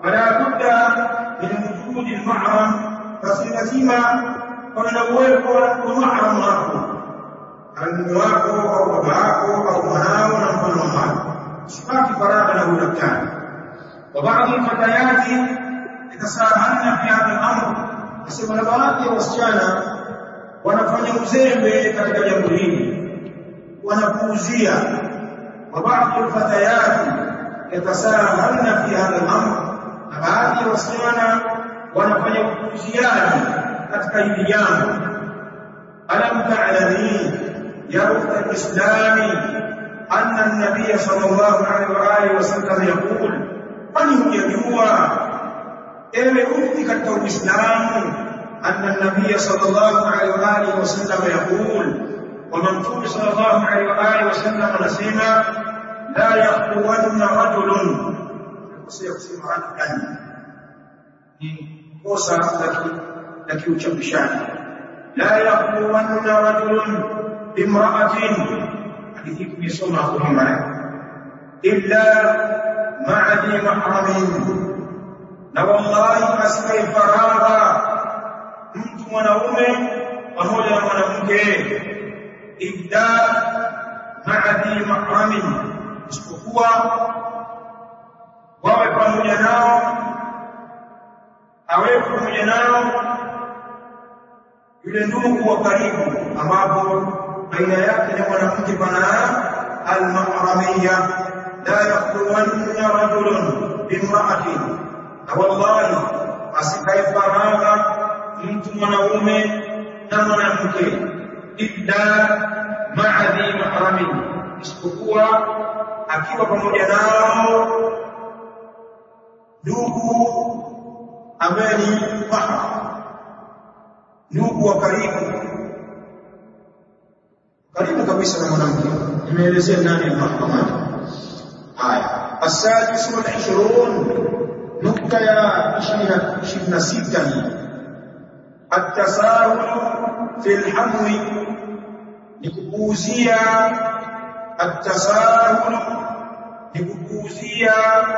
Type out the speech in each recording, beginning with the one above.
fala budda min wujudi al-mahram basi lazima pawe na uwepo wa mahram wako mume wako au baba yako au mwanao na mfano wa hayo usibaki faragha na udaktari wa baadhi alfatayati yatasahalna fi hadha al-amr nasema na baadhi ya wasichana wanafanya uzembe katika jambo hili wanapuuzia wa baadhi alfatayati yatasahalna fi hadha al-amr na baadhi ya wasichana wanafanya upuuziaji katika hili jambo alam ta'lami ya ukhta al-islami anna an-nabiy sallallahu alaihi wa alihi wasallam yaqul kwani hujajua ewe ukhti katika uislamu anna an-nabiy sallallahu alaihi wa alihi wasallam yaqul wa mtume sallallahu alaihi wa alihi wasallam anasema la yaqwanna rajulun kusema kusema rajulan ni kosa la kiuchapishaji la yaqwanna rajulun bimra'atin hadithi tumesoma hapo nyuma illa ma'a dhi mahramin na wallahi asikai faragha mtu mwanaume pamoja na mwanamke illa ma'a dhi mahramin isipokuwa wawe pamoja nao awepo pamoja nao yule ndugu wa karibu ambapo baina yake na mwanamke pana al-mahramiyya la yaqulunna rajulun bimra'atin na wallahi asikae faragha mtu mwanaume na mwanamke illa ma'a dhi mahramin isipokuwa akiwa pamoja nao ndugu ambaye ni mahram ndugu wa karibu karibu kabisa na mwanamke nimeelezea nani mahramani haya السادس والعشرون نقطة يا عشرين ستة التساهل في الحمو نكبوزيا التساهل نكبوزيا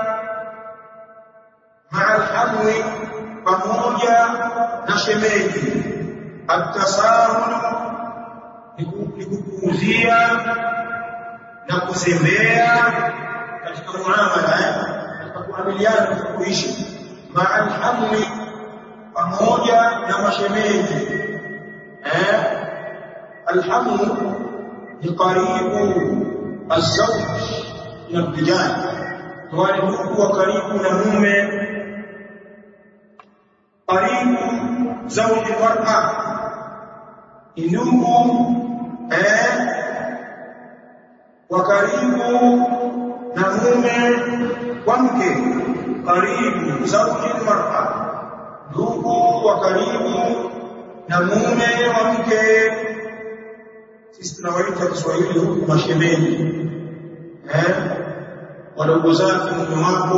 مع الحمو pamoja na shemeji atasahul nikukuuzia na kuzembea katika muamala katika kuamiliana na kuishi ma'al hamli pamoja na mashemeji eh alhamlu ni karibu azwaj na vijana wale ndugu wa karibu na mume karibu zawji mar'a ndugu eh wa karibu na mume wa mke karibu zawji mar'a ndugu wa karibu na mume wa mke sisi tunawaita Kiswahili huku mashemeji eh wadogo zake mume wako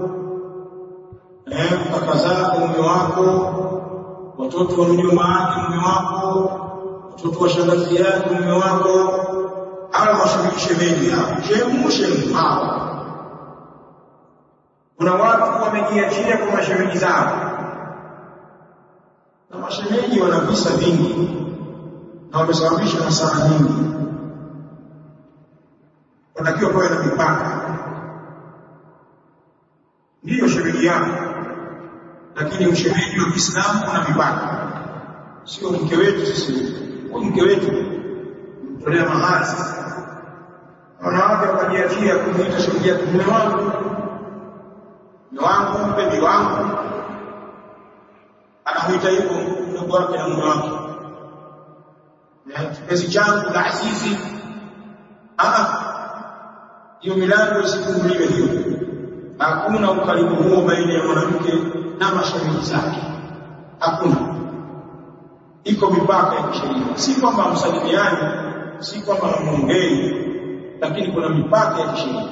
eh kaka zako mume wako watoto wa mjomba wake mume wako watoto wa shangazi yake mume wako hawa mashemeji shemeji hao shemu shemu hao kuna watu wamejiachia kwa mashemeji zao na mashemeji wana visa vingi na wamesababisha hasara nyingi wanatakiwa pawe na mipaka ndiyo shemeji yako lakini ushemeji wa Kiislamu una mipaka sio mke wetu sisi huyu mke wetu mtolea mahali sasa wanawake wakajiachia kumuita shemeji yake mume wangu mume wangu mpenzi wangu anamuita hivyo mdogo wake na mume wake kipenzi changu la azizi hiyo milango isifunguliwe hiyo hakuna ukaribu huo baina ya mwanamke na mashemeji zake hakuna iko mipaka ya kisheria si kwamba msalimiani si kwamba muongei lakini kuna mipaka ya kisheria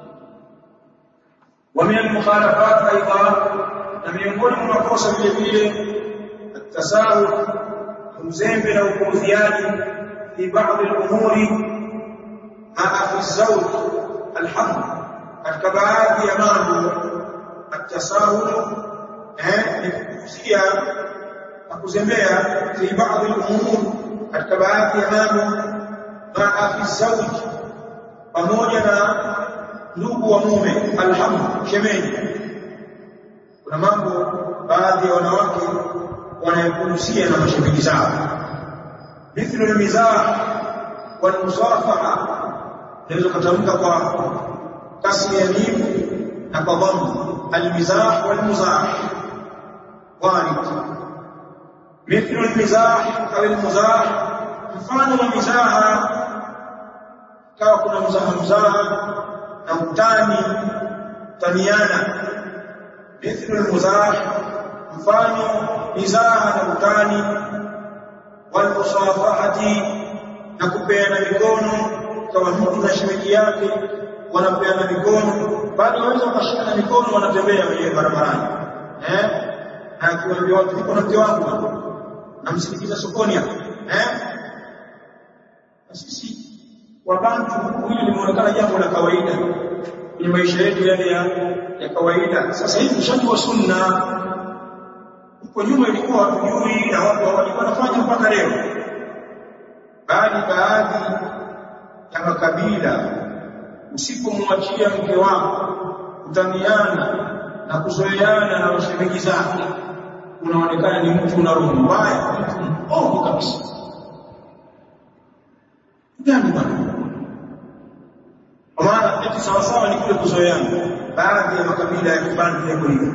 wa min al-mukhalafat aidan na miongoni mwa makosa vile vile التساهل mzembe na upuuziaji fi baadhi al-umuri maa fi zawj alhamd katika baadhi ya mambo atasahul eh ni kukusia na kuzembea fi baadhi al-umur katika baadhi ya mambo maa fi zawj pamoja na ndugu wa mume alhamu shemeji kuna mambo baadhi ya wanawake wanayokuhusia na mashemeji zao mithlu almizah walmusafaha naweza kutamka kwa kasri ya mim na kwa dhamma almizah walmuzah warid mithlu almizah au almuzah mfano wa mizaha kawa kuna mzaha mzaha na utani taniana mithlu almuzah mfano mizaha na utani walmusafahati na kupeana mikono kama mtu na shemeji yake wanapeana mikono bali waweza wakashikana mikono wanatembea wenyewe barabarani eh na akiwaambia watu niko na mke wangu namsindikiza sokoni hapa eh na sisi wabantu hili limeonekana jambo la kawaida kwenye maisha yetu yale ya, ya kawaida sasa hivi ushajua sunna huko nyuma ilikuwa hatujui na watu walikuwa wanafanya mpaka leo bali baadhi ya makabila usipomwachia mke wako kutaniana na kuzoeana na mashemeji zake unaonekana ni mtu una roho mbaya mtu mbovu kabisa gani bwana kwa maana eti sawasawa ni kule kuzoeana baadhi ya makabila ya kibantu yako hivyo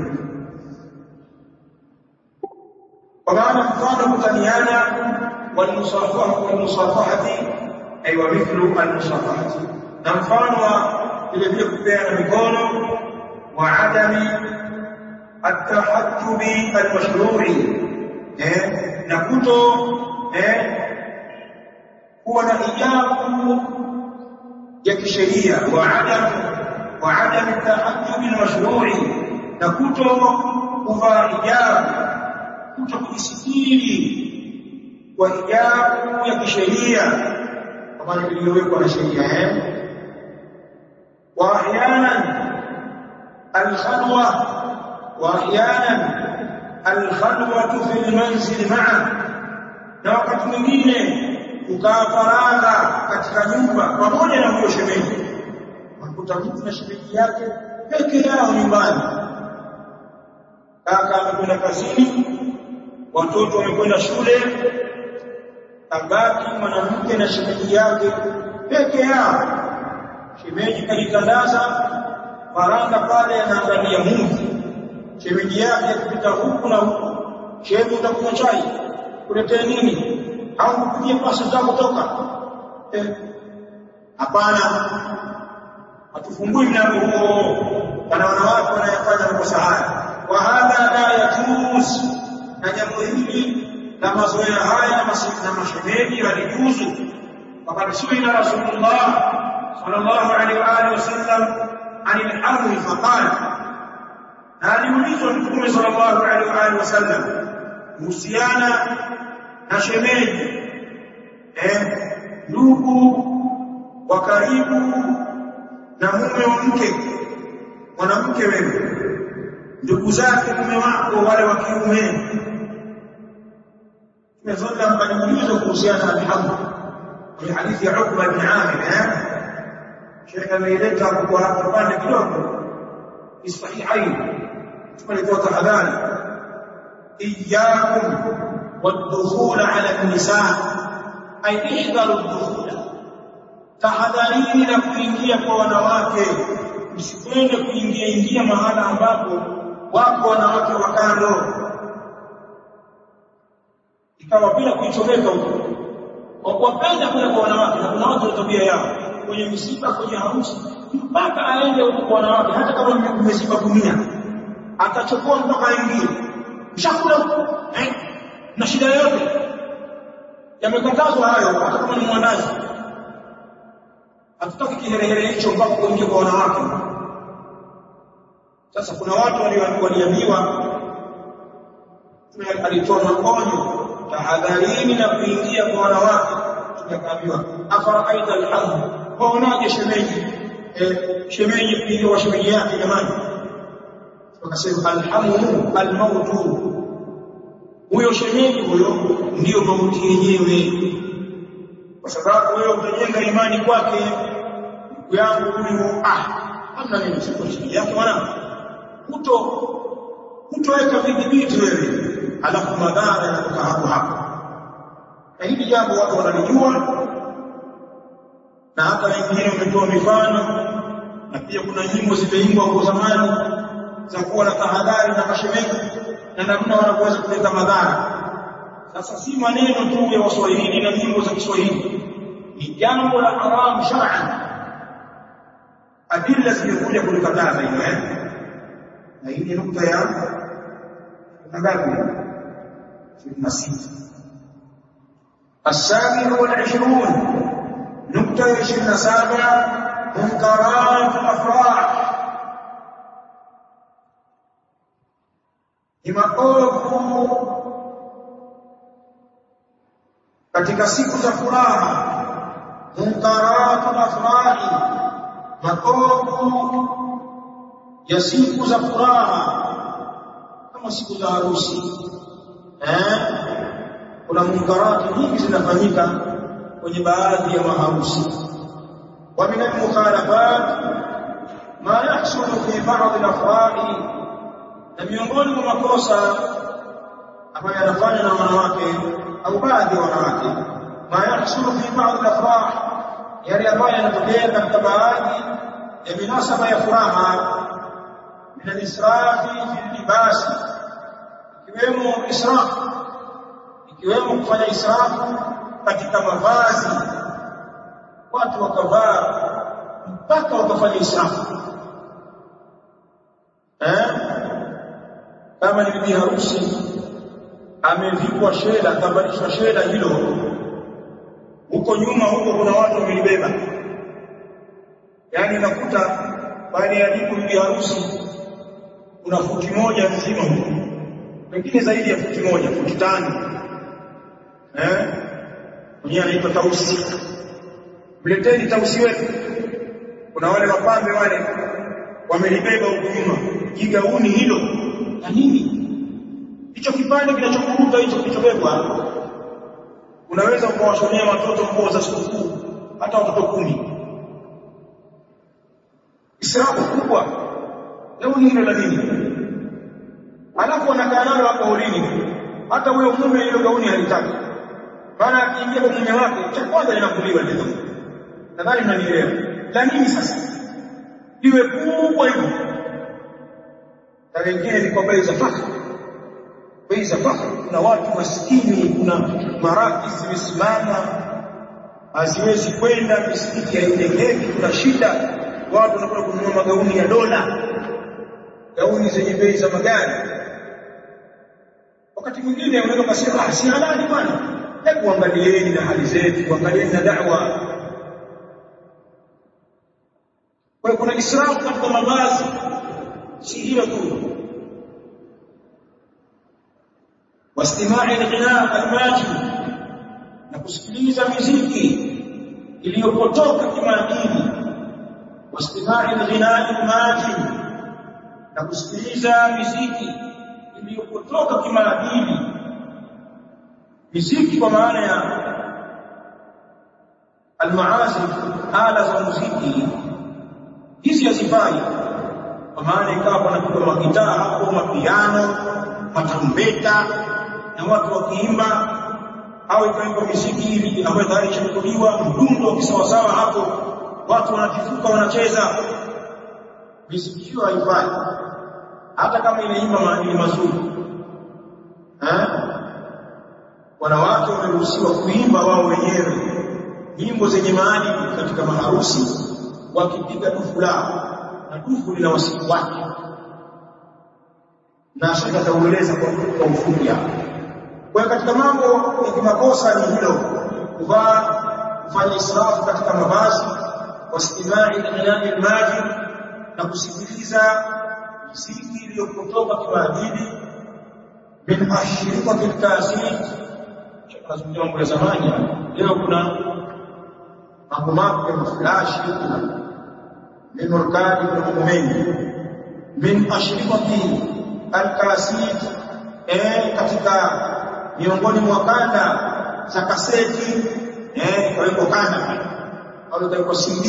kwa maana mfano kutaniana walmusafaha walmusafahati ay wa mithlu almusafahati na mfano wa vile vile kupeana mikono wa adami atahajjubi almashru'i eh na kuto eh kuwa na hijabu ya kisheria wa adam wa adam atahajjubi almashru'i na kuto kuvaa hijabu kuto kujisitiri kwa hijabu ya kisheria kama iliyowekwa na sheria eh wa ahyanan alkhalwa wa ahyanan alkhalwatu fi almanzil ma'a na wakati mwingine kukaa faragha katika nyumba pamoja na huyo shemeji unakuta mtu na shemeji yake peke yao nyumbani kaka amekwenda kazini watoto wamekwenda shule kabaki mwanamke na shemeji yake peke yao shemeji kajitandaza faranga pale anaangalia movie shemeji yake akipita huku na huku shemeji utakunywa chai kuletea nini au kupigia pasi za kutoka hapana eh, hatufungui mlango huo kana wanawake wanayafanya makosa haya wa hadha la yajuz na jambo hili la mazoea haya na mashemeji walijuzu faqad suila rasulullah sallallahu alaihi wa alihi wasallam anil harri faqala na aliulizwa mtume sallallahu alaihi wa alihi wasallam kuhusiana na shemeji eh ndugu wa karibu na mume wa mke mwanamke wewe ndugu zake mume wako wale wa kiume tumezoea mbalimbali kuhusiana na alhamd kwenye hadithi ya Ukba ibn Amir eh Sheikh ameileta kwa kipande kidogo fi sahihain tumeletoa tahadhari iyyakum والدخول على النساء أي احذروا الدخول tahadharini na kuingia kwa wanawake msipende kuingia ingia mahala ambapo wako wanawake wa kando ikawa bila kuichomeka huko kwa kuwapenda kule kwa wanawake na kuna watu wa tabia yao kwenye misiba kwenye harusi mpaka aende huko kwa wanawake hata kama mmesiba gunia atachukua mpaka aingie mshakula eh na shida yote yamekatazwa hayo hata kama ni mwandazi hatutaki kiherehere hicho mpaka kuingia kwa wanawake sasa kuna watu waliambiwa alitoa maonyo tahadharini na kuingia kwa wanawake tukaambiwa afaraita alhamd waonaje shemeji eh, shemeji kuingia kwa shemeji yake jamani wakasema alhamu almautu huyo shemeji huyo ndiyo mauti yenyewe kwa sababu wewe utajenga imani kwake ndugu yangu huyu ah hamna nini siko chini yake mwanangu huto hutoweka vidhibiti wewe alafu madhara yanatoka hapo hapo na hili jambo watu wanalijua na hata wengine wametoa mifano na pia kuna nyimbo zimeimbwa kwa zamani za kuwa na tahadhari na mashemeji na namna wanavyoweza kuleta madhara sasa si maneno tu ya waswahili na nyimbo za Kiswahili ni jambo la haramu shar'an adilla zimekuja kulikataza hilo eh na hii ni nukta ya ngapi 26 السابع والعشرون نقطة عشرين سابع منكرات الأفراح ni maovu katika siku za furaha munkaratu afrahi maovu ya siku za furaha kama siku za harusi eh kuna munkarati nyingi zinafanyika kwenye baadhi ya maharusi wa min al-mukhalafat ma yahsulu fi ba'd al-afrahi na miongoni mwa makosa ambayo yanafanya na wanawake au baadhi ya wanawake ma yahsulu fi ba'd al-afrah yale ambayo yanatokea katika baadhi ya minasaba ya furaha min al-israfi fi libasi ikiwemo israf ikiwemo kufanya israfu katika mavazi watu wakavaa mpaka wakafanya israfu eh kama ni bibi harusi amevikwa shela akavalishwa shela hilo huko nyuma huko kuna watu wamelibeba yaani nakuta baada ya jibu bibi harusi kuna futi moja nzima huko pengine zaidi ya futi moja futi tano eh mwenyewe anaitwa tausi mleteni tausi wetu kuna wale wapambe wale wamelibeba huko nyuma jigauni hilo na nini hicho kipande kinachokuruka hicho kilichobebwa unaweza ukawashonea watoto nguo za sikukuu hata watoto kumi israfu kubwa gauni hilo la nini alafu wanakaa nalo hapo ulini hata huyo mume hilo gauni halitaki maana akiingia kwa mume wake cha kwanza linakuliwa lile gauni nadhani mnanielewa la nini sasa liwe kubwa hivyo na wengine ni kwa bei za fakha bei za fakha kuna watu maskini kuna maraki zimesimama haziwezi kwenda misikiti haitengeki kuna shida watu wanakwenda kununua magauni ya dola gauni zenye bei za magari wakati mwingine unaweza kusema ah si halali bwana hebu angalieni na hali zetu angalieni na da'wa kwa hiyo kuna israfu katika mavazi si hilo tu wastimai alghina almajid na kusikiliza miziki iliyopotoka kimaadili wastimai alghina almajid na kusikiliza miziki iliyopotoka kimaadili miziki kwa maana ya almaasi ala za muziki hizi hazifai kwa maana ikawa panapigwa magitaa hapo mapiano matarumbeta na watu wakiimba au ikawekwa miziki hivi ambayo tayari isharekodiwa mdundo wa kisawasawa hapo watu wanatifuka wanacheza miziki hiyo haifai hata kama inaimba maadili mazuri eh wanawake wameruhusiwa kuimba wao wenyewe nyimbo zenye maadili katika maharusi wakipiga dufu lao na dufu lina wasifu wake na shaka ataueleza kwa kwa ufupi hapo kwa katika mambo ya kimakosa ni hilo kuvaa kufanya israfu katika mavazi wastimai ilani almaji na kusikiliza muziki iliyopotoka kimaadili min ashirikati alkasit tunazungumzia mambo ya zamani leo kuna mambo mapya maflashi kuna memory card kuna mambo mengi min ashrifati alkasid eh katika miongoni mwa kanda za kaseti eh ikawekwa kanda pale au ikawekwa CD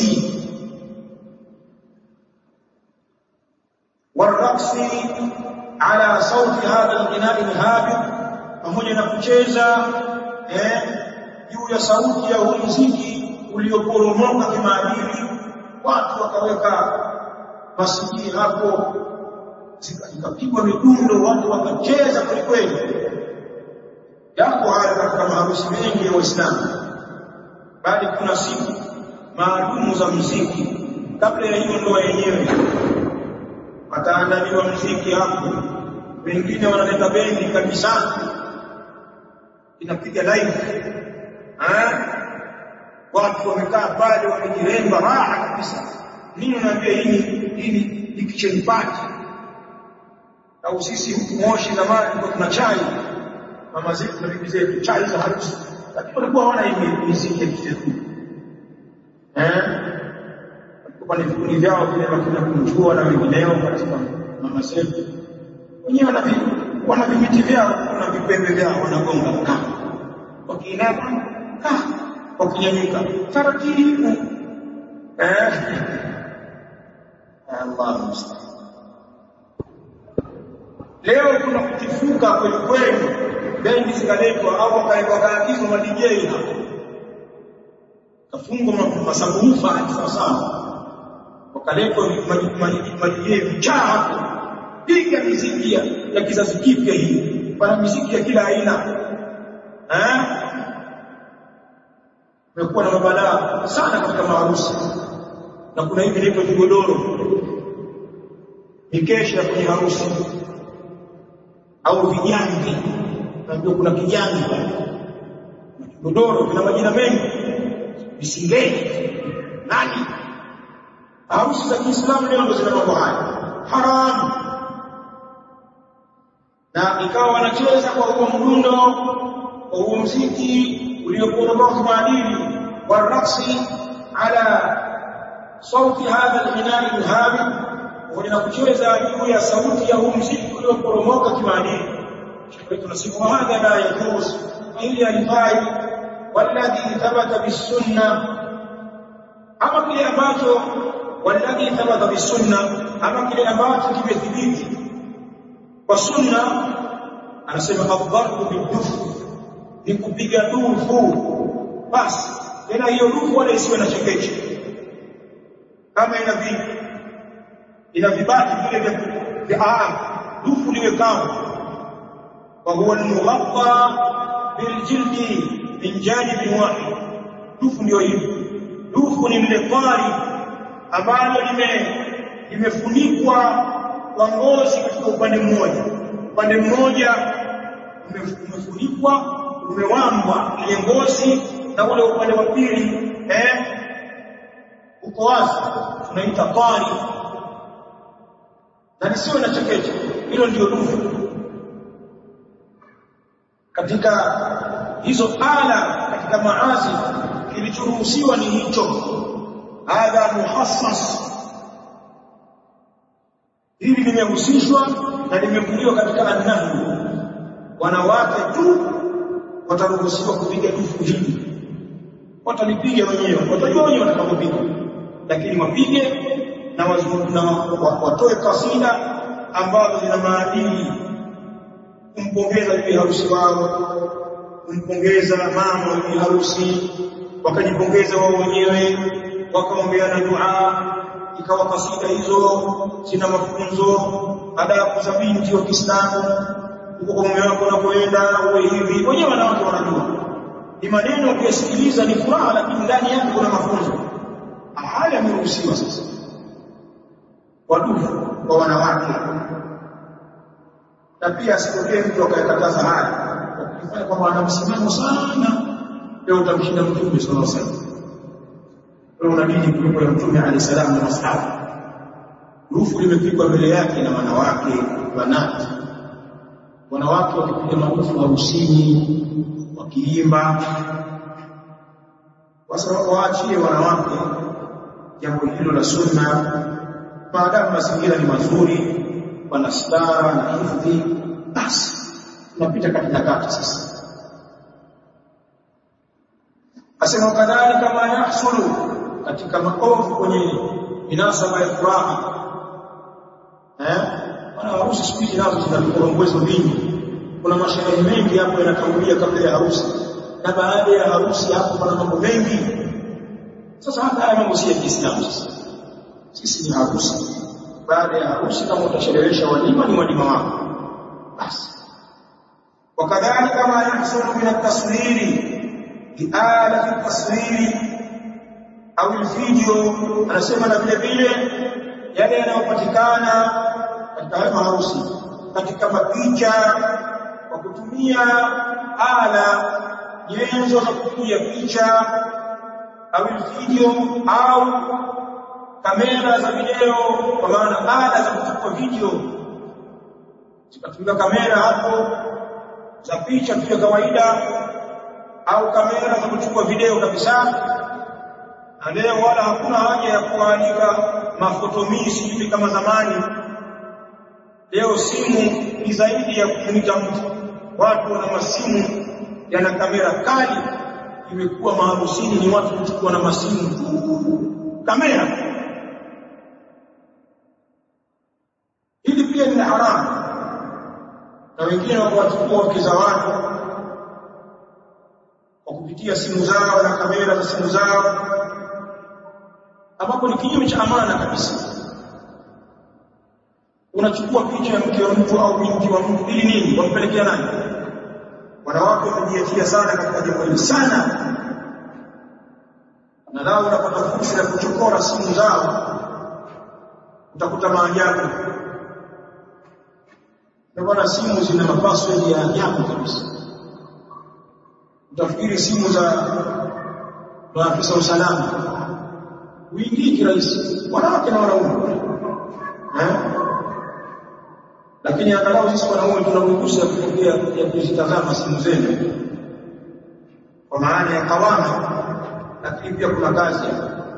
والرقص على صوت هذا الغناء الهابط pamoja na kucheza eh juu ya sauti ya huu muziki ulioporomoka kimaadili watu wakaweka masikii hapo zikapigwa midundo watu wakacheza kwelikweli yako haya katika maharusi mengi ya Waislamu bali kuna siku maalumu za muziki kabla ya hiyo ndoa yenyewe ataandaliwa muziki hapo wengine wanaleta bendi kanisani inapiga live eh watu wamekaa pale wamejiremba raha kabisa nini unaambia hii hii ni kitchen party au sisi moshi zamani kwa tuna chai mama zetu na bibi zetu chai za harusi lakini walikuwa hawana hii muziki ya kizetu eh kwa ni vikundi vyao vile wakina kunjua na wengineo katika mama zetu wenyewe wana wana vimiti vyao na vipembe vyao wanagonga ka wakiinama ka wakinyanyuka taratibu eh Allah musta'an leo kuna kutifuka kweli kweli bendi zikaletwa au wakaagizwa ma DJ hapo kafungwa masabufa sawa sawa wakaletwa madijei vichaa hapo piga miziki ya kizazi kipya hii pana miziki ya kila aina eh imekuwa na mabalaa sana katika maharusi na kuna hivi inaitwa kigodoro mikesha kwenye harusi au vijangi naambia kuna kijangi na kigodoro vina majina mengi visingeni nani harusi za Kiislamu leo ndio zina mambo haya haramu na ikawa wanacheza kwa huo mdundo kwa huo mziki ulioporomoka maadili waraqsi ala sauti hadha alghina'i alhabi na kucheza juu ya sauti ya huu mziki ulioporomoka kimaadili kwa tunasema hadha la yajuz ili alifai walladhi thabata bisunna ama kile ambacho walladhi thabata bisunna ama kile ambacho kimethibiti kwa sunna anasema adhabu bidufu ni kupiga dufu basi tena hiyo dufu wala isiwe na chekeche kama ina vi ina vibati vile vya aa dufu liwe kama wa huwa al-mughatta biljildi min janib wahid dufu ndio hivi dufu ni lile fari ambalo lime limefunikwa kwa ngozi katika upande mmoja upande mmoja umefunikwa umewambwa ile ngozi na ule upande wa pili eh uko wazi tunaita tari na lisiwe na chekeche hilo ndio dufu katika hizo ala katika maazi kilichoruhusiwa ni hicho hadha muhassas hili limehusishwa na limevuliwa katika annahu wanawake tu wataruhusiwa kupiga dufu hili watalipiga wenyewe watajua wenyewe watakapopiga lakini wapige na, na watoe kasida ambazo zina maadili kumpongeza bibi harusi wao kumpongeza mama wa bibi harusi wakajipongeza wao wenyewe wakaombeana dua ikawa kasida hizo zina mafunzo adabu za binti wa Kiislamu uko kwa mume wako unapoenda uwe hivi wenyewe wanawake wanajua ni maneno ukiyasikiliza ni furaha lakini ndani yake kuna mafunzo haya yameruhusiwa sasa wadufu kwa wanawake na pia asitokee mtu akayakataza haya ukifanya kwamba ana msimamo sana leo utamshinda mtume sallallahu alaihi wasallam wewe una dini kuliko ya mtume alayhi salam na masahaba rufu limepigwa mbele yake na wanawake wanati wanawake wakipiga marufu harusini wakiimba kwa sababu waachie wanawake jambo hilo la sunna maadamu mazingira ni mazuri wana stara na hifadhi basi tunapita katika kati sasa asema kadhalika ma yahsulu katika maovu kwenye minasaba ya furaha eh wana harusi siku hizi nazo zina vikorongwezo vingi kuna masherehe mengi hapo yanatangulia kabla ya harusi na baada ya harusi hapo kuna mambo mengi sasa hata haya mambo si ya Kiislamu sasa sisi ni harusi baada ya harusi kama utasherehesha walima ni walima wako basi wakadhalika ma yahsulu min at-taswiri biala at-taswiri au video anasema na vile vile yale yanayopatikana katika hayo harusi katika mapicha kwa kutumia ala nyenzo za kupiga picha au video au kamera za video kwa maana ala za kuchukua video zikatumia kamera hapo za picha tu kawaida au kamera za kuchukua video kabisa na leo wala hakuna haja ya kuandika mafotomisi hivi kama zamani leo simu ni zaidi ya kumwita mtu watu wana masimu yana kamera kali imekuwa maharusini ni watu kuchukua na masimu tu kamera hili pia ni haramu na wengine wawachukua wake za watu kwa kupitia simu zao na kamera za simu zao ambapo ni kinyume cha amana kabisa unachukua picha ya mke wa mtu au binti wa mtu ili nini wampelekea nani wanawake wamejiachia sana katika jambo hili sana na lao unapata fursa ya kuchokora simu zao utakuta maajabu na bwana simu zina mapassword ya ajabu kabisa utafikiri simu za maafisa usalama uingii kirahisi wanawake na wanaume eh lakini angalau sisi wanaume tuna ruhusa ya kupokea ya kuzitazama simu zenu kwa maana ya kawama lakini pia kuna kazi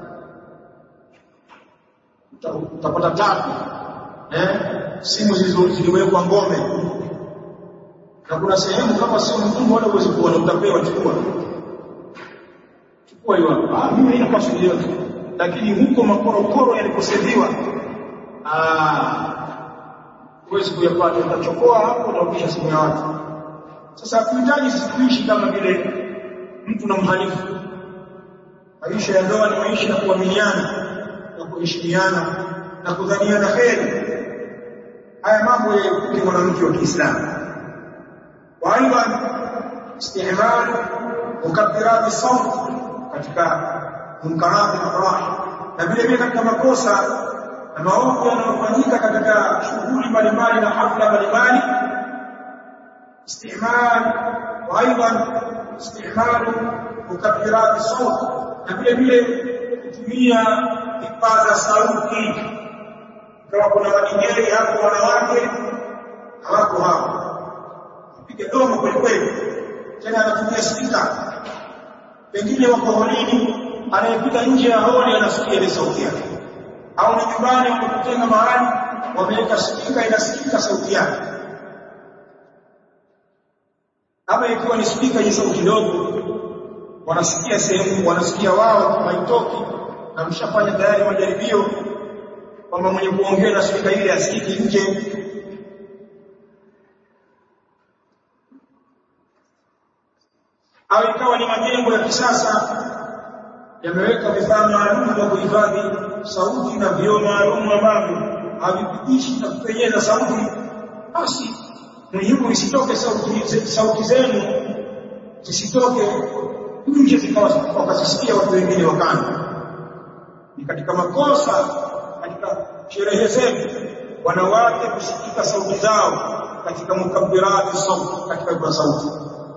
utapata tabu eh simu ziliwekwa ngome na kuna sehemu kama sio mtumbo wala uwezi kuona utapewa chukua chukua hiyo ah mimi haina password yote lakini huko makorokoro yaliposeviwa ah huwezi kuyapata utachokoa hapo utarudisha simu ya watu sasa hatuhitaji sisi kuishi kama vile mtu na mhalifu maisha ya ndoa ni maisha ya kuaminiana na kuheshimiana na kudhaniana kheri haya mambo yaepuke mwanamke wa Kiislamu wa aidha istihmal mukabbirat as-sawt katika munkarat al-afrah na vile vile katika makosa na maovu yanayofanyika katika shughuli mbalimbali na hafla mbalimbali istihmal wa aidha istihmal mukabbirat as-sawt na vile vile kutumia vipaza sauti kama kuna madingeri hapo wanawake hawako hapo pige domo kweli kweli tena anatumia spika pengine wako holini anayepita nje ya holi anasikia ile sauti yake au ni nyumbani wamekutenga mahali wameweka spika inasikika sauti yake ama ikiwa ni spika yenye sauti ndogo wanasikia sehemu wanasikia wao haitoki na mshafanya tayari majaribio kwamba mwenye kuongea na spika ile asikiki nje au ikawa ni majengo ya kisasa yameweka vifaa maalum vya kuhifadhi sauti na vioo maalum ambavyo havipitishi na kupenyeza sauti basi muhimu isitoke sauti sauti zenu zisitoke nje zikawa wakazisikia watu wengine wakanda ni katika makosa katika sherehe zetu wanawake kusikika sauti zao katika mukabbirati sauti katika kwa sauti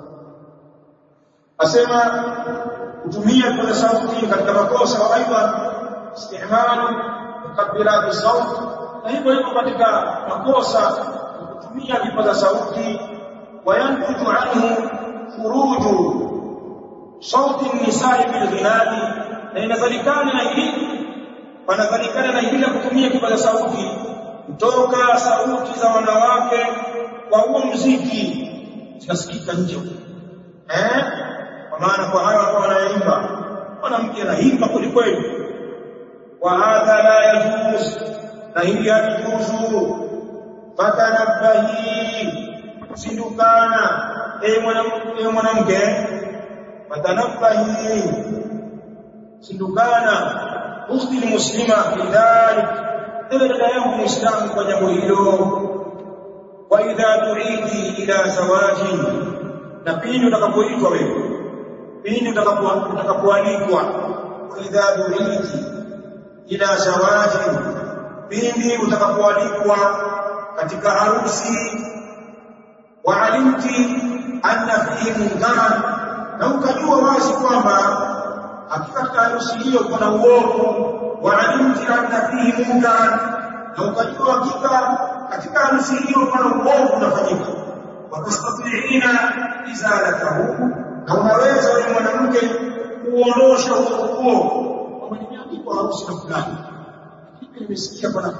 asema kutumia kwa sauti katika makosa wa aidha istihmalu mukabbirati sauti na hivyo hivyo katika makosa kutumia vipaza sauti wayantuju anhu furuju sauti nisai bil ghinani na inazalikana na hili wanadhanikana na hili la kutumia kipaza sauti kutoka sauti za wanawake kwa huo mziki zinasikika nje eh kwa maana kwa hayo ambao wanaimba mwanamke anaimba kweli kweli wa hadha la yajuz na hili halijuzu fatanabbahi sindukana ewe mwanamke mwanamke fatanabbahi sindukana ukhti muslima bidhalik ewe dada yangu muislamu kwa jambo hilo wa idha tuidi ila zawajin na pindi utakapoitwa wewe pindi utakapoalikwa wa idha tuidi ila zawajin pindi utakapoalikwa katika harusi wa alimti anna fihi munkaran na ukajua wazi kwamba hakika katika harusi hiyo kuna uovu wa alimti anna fihi munkaran na ukajua hakika katika harusi hiyo kuna uovu unafanyika watastatiina izalatahu na unaweza wewe mwanamke kuondosha uovu huo kwamba nimeandikwa harusi na fulani lakini nimesikia bwana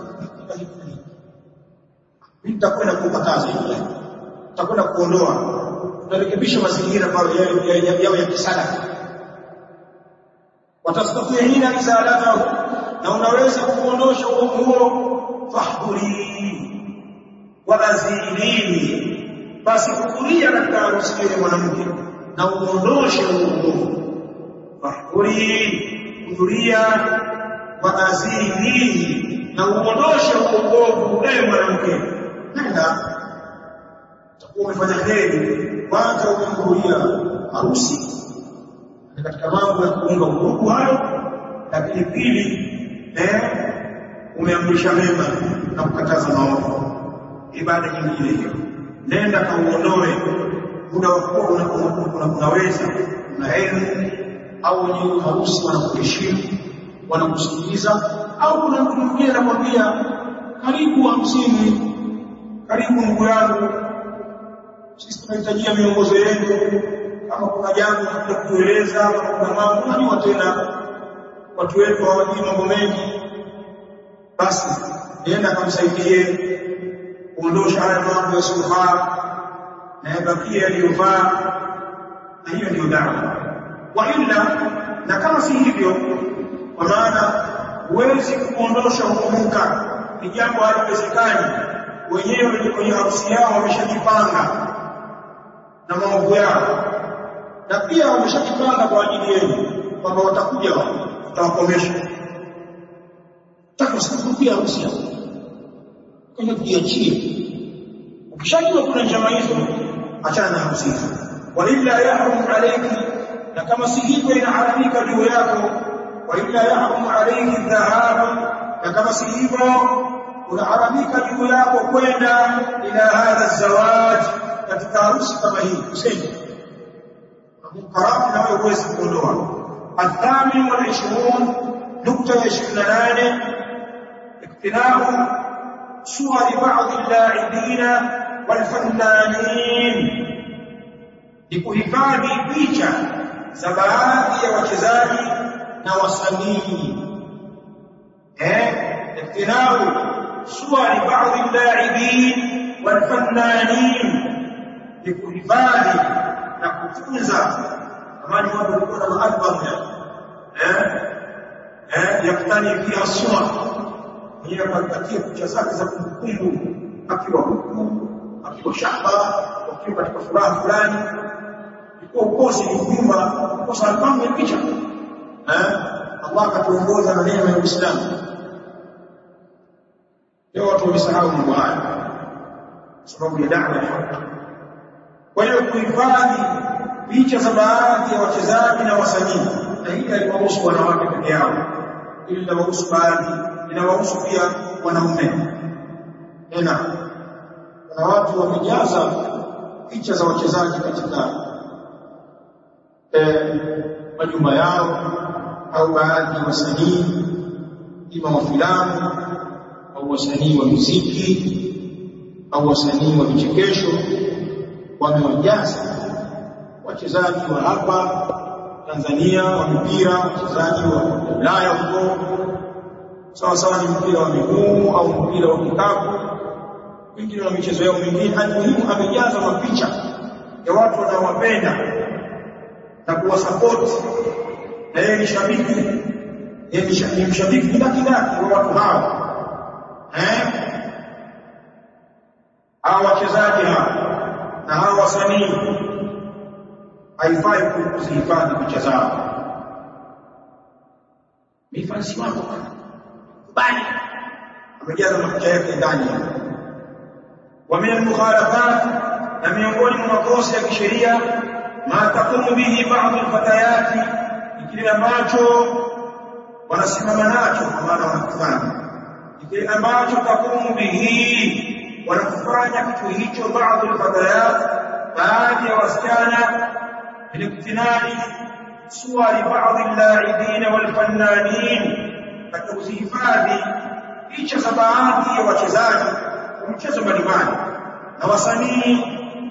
nitakwenda kukataza hili tutakwenda kuondoa tutarekebisha mazingira ambayo yao ya kisala watastatiina izalatahu na unaweza kuondosha uovu huo fahdhuri wa azilini basi hudhuria katika harusi ya mwanamke na uondoshe uovu fahdhuri hudhuria wa azilini na uondoshe uovu ewe mwanamke nenda utakuwa umefanya heri kwanza umehudhuria harusi ni katika mambo ya kuunga udugu hayo lakini pili eh umeamrisha mema na kukataza maovu ibada nyingine hiyo nenda kauondoe muda wa kuwa unaweza una elimu au wenye harusi wanakuheshimu wanakusikiliza au kuna mtu mwingine anakwambia karibu hamsini karibu ndugu yangu sisi tunahitajia miongozo yenu kama kuna jambo la kutueleza kama kuna mambo unajua tena watu wetu hawajui mambo mengi basi nenda kamsaidie kuondosha haya mambo yasiyofaa na yabakie yaliyofaa na hiyo ndio dawa wa illa na kama si hivyo kwa maana huwezi kuondosha ukumuka ni jambo haliwezekani wenyewe kwenye harusi yao wameshajipanga na maovu yao na pia wameshajipanga kwa ajili yenu kwamba watakuja watawakomesha takusikia harusi yao kwenye kujiachia ukishajua kuna njama hizo achana na harusi hizo walilla yahrum alayki na kama si hivyo inaharamika juu yako walilla yahrum alayki dhahabu na kama si hivyo unaharamika juu yako kwenda ila hadha zawaj katika harusi kama hii usende munkarat na wewe huwezi kuondoa الثامن والعشرون نقطة عشرين نانه اقتناء صور بعض اللاعبين والفنانين لكهفادhi picha za baadhi ya wachezaji na wasanii eh اقتناء صور بعض اللاعبين والفنانين لكهفادhi na kutunza zamani watu walikuwa na maalbum eh eh yaktani pia sura mwenyewe akapatia picha zake za kumbukumbu akiwa huku akiwa shamba akiwa katika furaha fulani ilikuwa ukosi ni nyumba kosa albamu ya picha eh Allah akatuongoza na neema ya Uislamu leo watu wamesahau mambo haya sababu ya da'wa ya haki kwa hiyo kuhifadhi picha za baadhi ya wachezaji na wasanii na hili haliwahusu wanawake peke yao ili linawahusu baadhi linawahusu pia wanaume tena kuna watu wamejaza picha za wachezaji katika eh, majumba yao au baadhi ya wasanii ima wa filamu au wasanii wa muziki au wasanii wa vichekesho wamewajaza wachezaji wa hapa Tanzania wa mpira wachezaji wa Ulaya huko sawa sawa ni mpira wa miguu au mpira wa kikapu wengine na michezo yao mingine almuhimu amejaza mapicha ya watu wanaowapenda na kuwasapoti na yeye ni shabiki yeye ni mshabiki kidakidaki wa watu hao eh hawa wachezaji hao na hawa wasanii haifai kuzihifadhi picha zao mifansi wako bali amejaza mapicha yake ndani wa min mukhalafat na miongoni mwa makosa ya kisheria ma takumu bihi baadhi alfatayati kile ambacho wanasimama nacho kwa maana wanakifanya kile ambacho takumu bihi wanakufanya kitu hicho baadhi alfatayat baadhi ya wasichana biliktinani suwari baadhi allaibina walfannanin katika kuzihifadhi picha za baadhi ya wachezaji wa mchezo mbalimbali na wasanii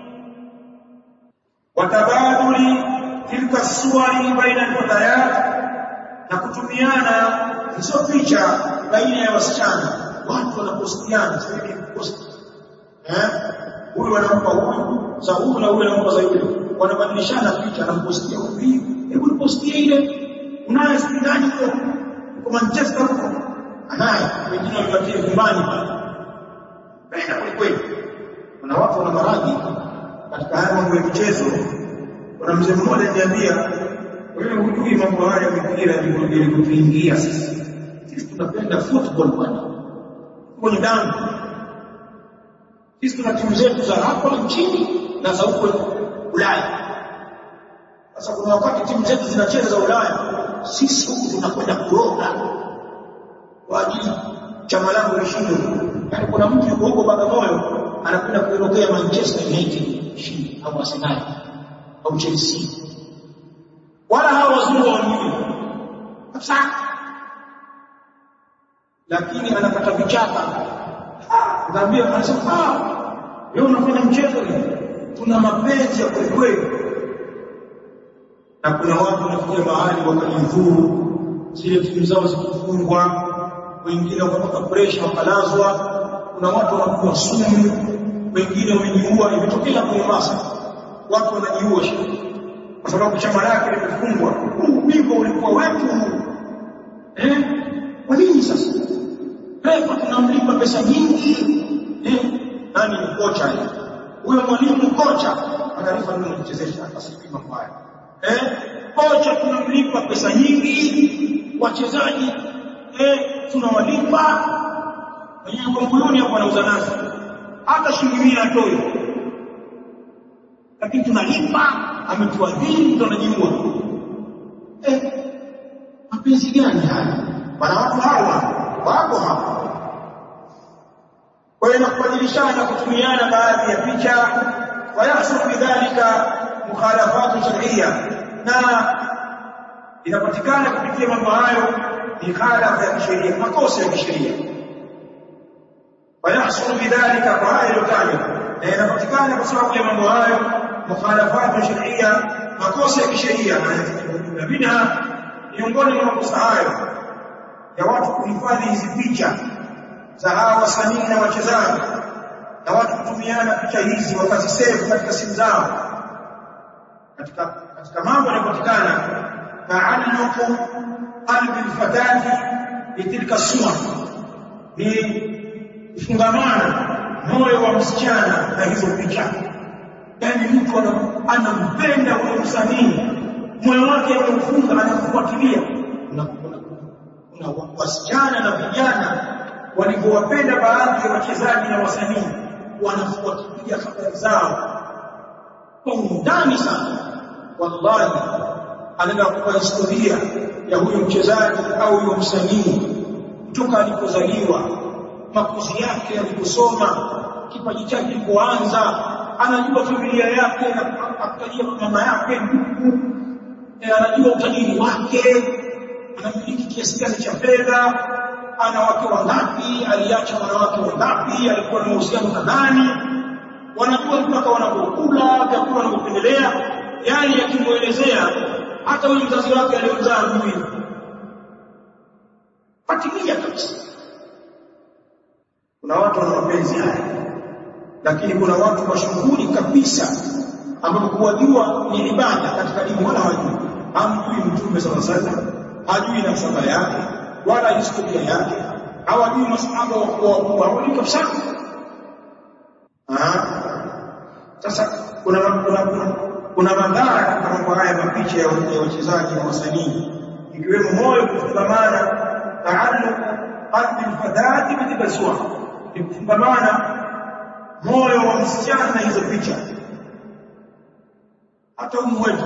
watabaduli tilka suwari baina alfatayat na kutumiana hizo picha baina ya wasichana watu wanapostiana sasa post eh huyu anampa huyu za huyu na huyu anampa za yule wanabadilishana picha anampostia huyu hebu postie ile unaye ndani huko kwa Manchester huko anaye wengine walipatia nyumbani baina kweli kweli kuna watu wana maradhi katika haya mambo ya michezo kuna mzee mmoja aliniambia wewe hujui mambo haya ya mpira yalikutuingia sisi sisi tunapenda football bwana kwenye damu sisi tuna timu zetu za hapa nchini na za huko Ulaya sasa kuna wakati timu zetu zinacheza za Ulaya sisi huku tunakwenda kuroga kwa ajili chama langu lishinde yaani kuna mtu yuko huko Bagamoyo anakwenda kuirokea Manchester United shindi au Arsenal au Chelsea wala hawa wazungu hawajui kabisa lakini anakata vichaka Ngambia anasema ah wewe unafanya mchezo ni tuna mapenzi ya kweli kweli na kuna watu wanafikia mahali wakajidhuru zile timu zao zikifungwa wengine wakapata pressure wakalazwa kuna watu wanakuwa sumu wengine wamejiua imetokea kwa Mombasa watu wanajiua kwa sababu chama lake limefungwa huu ubingwa ulikuwa wetu eh kwa nini sasa refa tunamlipa pesa nyingi eh nani ni kocha yeye huyo mwalimu kocha analipa nini kuchezesha asipima mambo haya eh kocha tunamlipa pesa nyingi wachezaji eh tunawalipa wenyewe kwa mkuluni hapo anauza nazi hata shilingi 100 atoi lakini tunalipa ametuadhiri mtu anajiua eh mapenzi gani haya wana watu hawa wako hapa kwa hiyo kubadilishana kutumiana baadhi ya picha wayahsul bidhalika mukhalafatu shar'iyya na inapatikana kupitia mambo hayo mikhalafa ya kisheria makosa ya kisheria wayahsul bidhalika kwa hayo yotajwa na inapatikana kwa sababu ya mambo hayo mukhalafatu shar'iyya makosa ya kisheria na minha miongoni mwa makosa hayo ya watu kuhifadhi hizi picha za hawa wasanii na wachezaji na watu kutumiana picha hizi wakazisave katika simu zao katika katika mambo yanayopatikana taalluqu qalbi alfatati bitilka suwar ni kufungamana moyo wa msichana na hizo picha yani mtu anampenda huyo msanii moyo wake umeufunga anakufuatilia kuna wasichana na vijana walivyowapenda baadhi ya wachezaji na wasanii wanafuatilia habari zao kwa undani sana wallahi anaenda kupa historia ya huyo mchezaji au huyo msanii kutoka alipozaliwa makuzi yake aliposoma kipaji chake kilipoanza anajua familia yake na akutajia mama yake ndugu anajua utajiri wake anamiliki kiasi gani cha fedha ana wake wangapi aliacha wanawake wangapi alikuwa na mahusiano na nani wanajua mpaka wanapokula vyakula wanavyopendelea yani yakimwelezea hata huyu mzazi wake aliyomzaa mimi akatimia kabisa kuna watu wana mapenzi haya lakini kuna watu mashuhuri kabisa ambao kuwajua ni ibada katika dini wala hawajui hamjui mtume sala sallam hajui nasaba yake wala historia yake hawajui masahaba wakubwa wakubwa hawajui kabisa sasa kuna kuna kuna, kuna madhara katika mambo haya mapicha ya wachezaji na wasanii ikiwemo moyo kufungamana taalluq qalbi alfadati bitilbaswa ni kufungamana moyo wa msichana na hizo picha hata umu wetu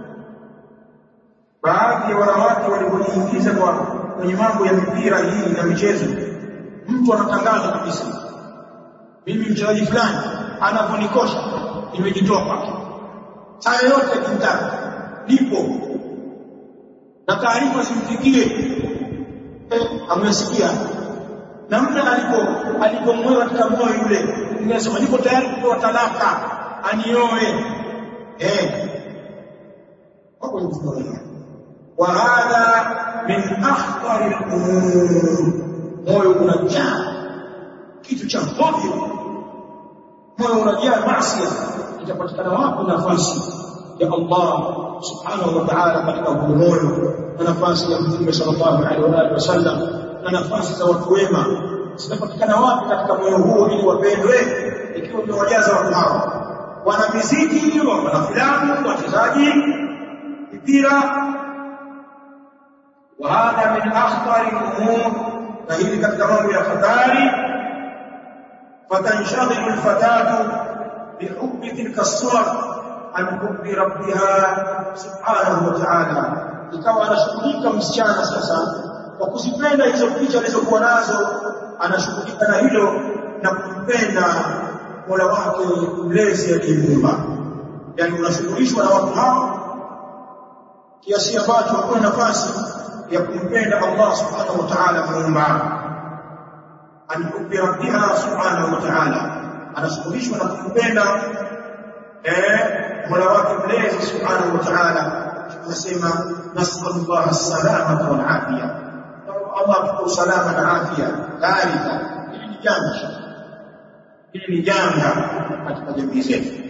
baadhi ya wanawake walipojiingiza kwa kwenye mambo ya mipira hii na michezo mtu anatangaza kabisa mimi mchezaji fulani anaponikosha nimejitoa kwake saa yoyote akimtaka nipo na taarifa zimfikie eh, amesikia namna alipo alipomweka katika moyo yule ningesema niko tayari kutoa talaka anioe eh hapo ni historia wa hadha min akhtar al-umur moyo unajaa kitu cha hovyo moyo unajaa maasi itapatikana wapi nafasi ya Allah subhanahu wa ta'ala katika huo moyo na nafasi ya Mtume sallallahu alaihi wa alihi wasallam na nafasi za watu wema zinapatikana wapi katika moyo huo ili wapendwe ikiwa umewajaza watu hao wana miziki wana filamu wachezaji mpira وهذا من اخطر الامور فهي katika mambo ya hatari فتنشغل الفتاه بحب تلك الصور عن حب ربها سبحانه وتعالى ikawa anashughulika msichana sasa kwa kuzipenda hizo picha alizokuwa nazo anashughulika na hilo na kumpenda Mola wake mlezi aliyemuumba yani unashughulishwa na watu hao kiasi ambacho hakuna nafasi ya kumpenda Allah subhanahu wa ta'ala muumba an hubbi rabbiha subhanahu wa ta'ala anashughulishwa na kumpenda eh Mola wake mlezi subhanahu wa ta'ala tunasema nasallallahu as-salamata wal afiya Allah tuko salama na afya kadhalika hili ni jambo hili ni jambo katika jamii zetu